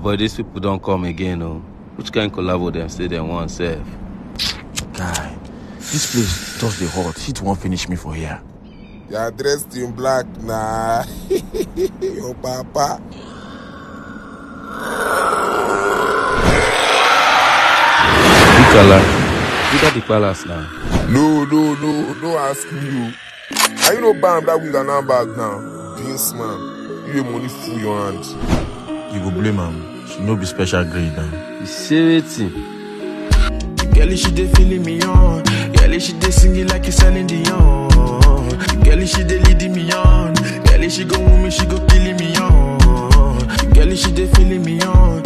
boy, these people don't come again, oh. Which kind collabo them say they want serve? Guy, this place just the hot. Heat won't finish me for here. You are dressed in black, nah. Your papa. Bukala, you got the palace now. No, no, no, no ask me you. Are you no bam that with an handbag now? This man, you get money full your hand. You go blame am. She no be special grade now. You say wetin? Girlie, she dey feeling me on. Girlie, she dey singing like it's Celine Dion. Girlie, she dey leading me on. Girlie, she go woo me, she go killing me on. Girlie, she dey feeling me on.